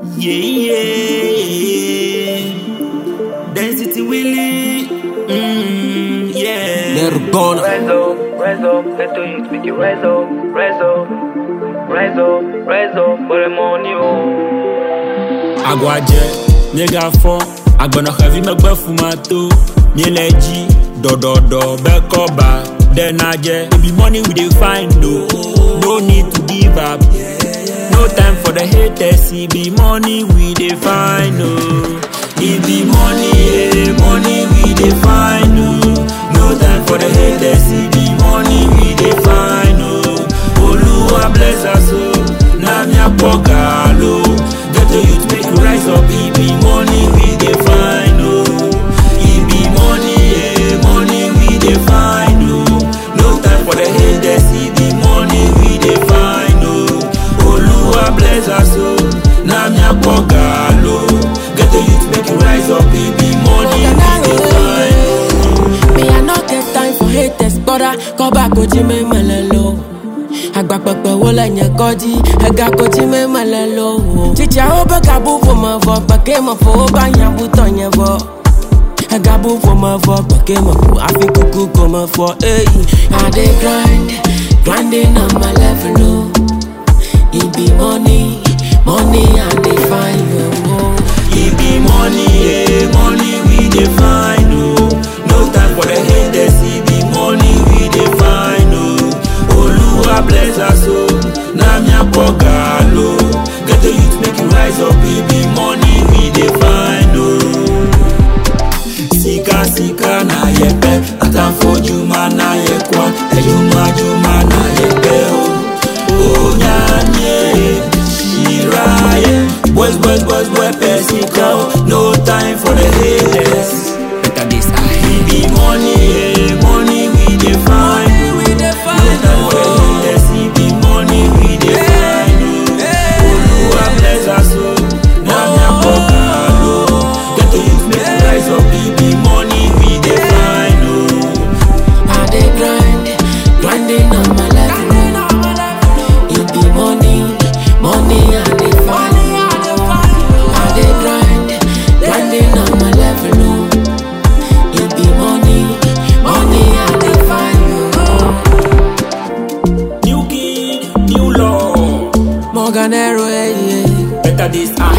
Yeah, yeah. Density Willie. Mm, yeah. Nirvana. Rise up, rise up, let the youth make you rise up, rise up, rise up, rise up for the money, oh. Agwadze, miega fɔ, agbɔnɔ xevi megbe fumato, miele dzi, dɔdɔdɔ be kɔba, ɖe nadze. It be money we dey find o, no need to give up. No time for the haters, it be money we dey find o. It be money, eh, money we dey find o. No time for the haters, it be money we dey find o. Oluwa bless us o, na mi akpɔ galo. Get the youth make you rise up, it be money we dey find o. It be money, eh, money we dey find o. No time for the haters, it be money we dey find o. Oluwa bless us o, na mi akpɔ galo. Get the youth make you rise up, it be money we dey find o. Me, I no get time for haters, brother. Come back, go to me, malalo. Agba pẹpẹ wo lẹyìn kọjí ẹga kojú mẹmẹlẹ lọ wò. Chicha ó bẹ ká bú fún mọ fọ gbẹ̀kẹ́ mọ̀ fún ó bá yàn bú tọ̀ yẹn bọ̀. Ẹga bú fún mọ fọ gbẹ̀kẹ́ mọ̀ fún àfi kúkú kò mọ̀ fọ èyí. I dey grind, grinding on my level o. E be money, money I dey find you o. It be money, eh, money we dey find oh. No time for the haters, it be money we dey find oh. Oluwa bless us oh, na mi akpɔ galo. Get the youth make you rise up, it be money we dey find oh. Sika sika na yɛpɛ, atamfo dwuma na yɛkwa, edwuma dwuma na yɛpɛ oh. Onyanye, shiraye, boys boys boys boy pɛ sika oh. No time for the haters. Better this eye. We be money, eh, money we dey find. oh. we dey find, No time for the oh. haters, it be money we dey find. oh. Oluwa bless us oh, na mi akpɔ galo. Get the youth make you rise up, it be money we dey find. oh. I dey grind, grinding on my level. It be money, money I dey find. I dey grind, grinding on my level. It be money, money I dey find. New king, new law. Morganero, yeah, yeah. Better this eye.